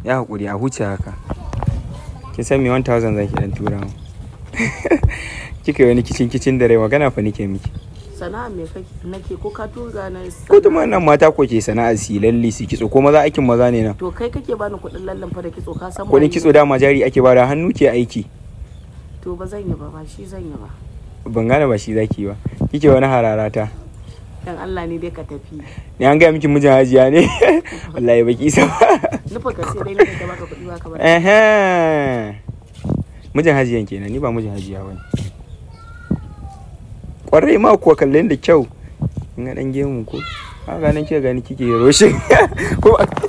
ya haƙuri a huce haka kin san me 1000 zaki dan tura mu kika yi wani kicin kicin da rai magana fa nake miki sana'a me kake nake ko ka tura na ko tuma nan mata ko ke sana'a si lalle su kitso ko maza aikin maza ne na to kai kake bani kuɗin lallan fa da kitso ka san kuɗin waye kitso dama jari ake bada hannu ke aiki to ba zan yi ba ba shi zan yi ba ban gane ba shi zaki ba kike wani hararata dan Allah ne dai ka tafi ni an gaya miki mijin hajiya ne wallahi baki isa ba nufa ka sai dai ne da baka kuɗi ba ka ba Ehe. mijin hajiyan kenan ni ba mijin hajiya bane kwarai ma kuwa kallon da kyau in ga dan gemu ko haka nan kika gani kike roshin ko